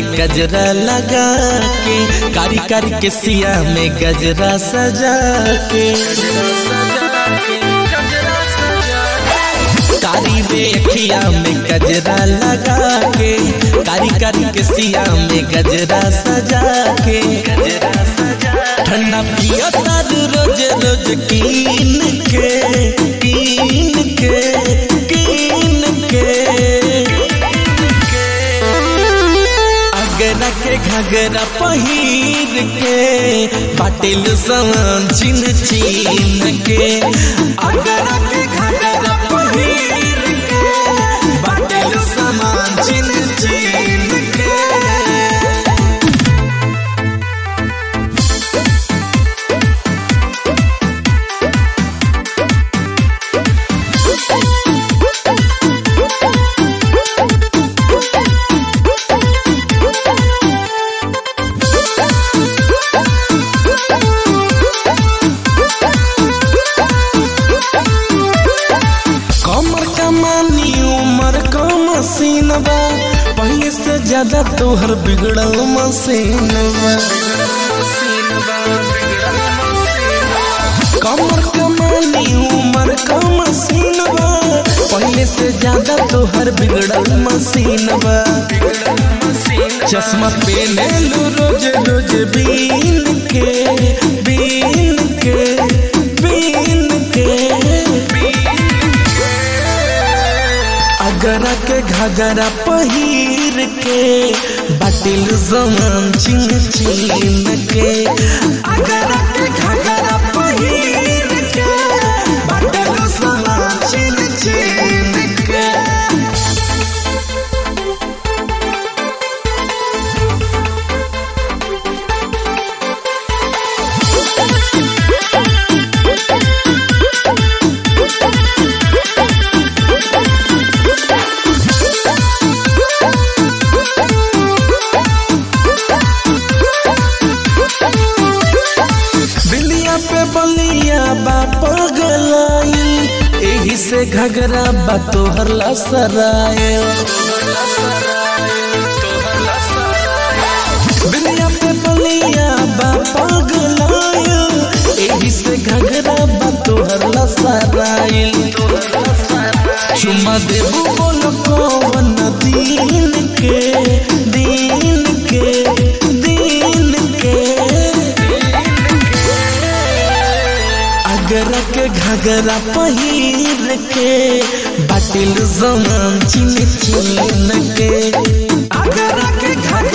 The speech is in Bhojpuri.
में गजरा लगा के कारी कारी के सिया में गजरा सजा के कारी बेखिया में गजरा लगा के कारी कारी के सिया में गजरा सजा के गजरा सजा ठंडा पिया तार रोज रोज कीन के कीन के कीन के अगरा के घगरा पहिर के पाटिल समान चिन चिन के अगरा के घगरा पहिर के पाटिल समान चिन चिन के कमर कमानी उमर का मसीन बा पहले से ज्यादा तोहर बिगड़ल मसीन बा कमर कमानी उमर का मसीन बा पहले से ज्यादा तोहर बिगड़ल मसीन बा चश्मा पहने लो रोज रोज बीन के बीन के बीन के अगरा के घगरा पहिर के बाटिल जमान चिन चिन के अगरा के घगरा पहिर के बाटिल जमान चिन चिन के बिलिया पे बलिया बा पगलाई एही से घगरा बा तोहर लसराए बिलिया पे बलिया बा पगलाई एही से घगरा बा तोहर लसराए चुमा देबू बोल कौन दीन के दीन के दीन के अगरा के घगरा पहिर के बाटिल जमान चिन चिन के अगरा के घगरा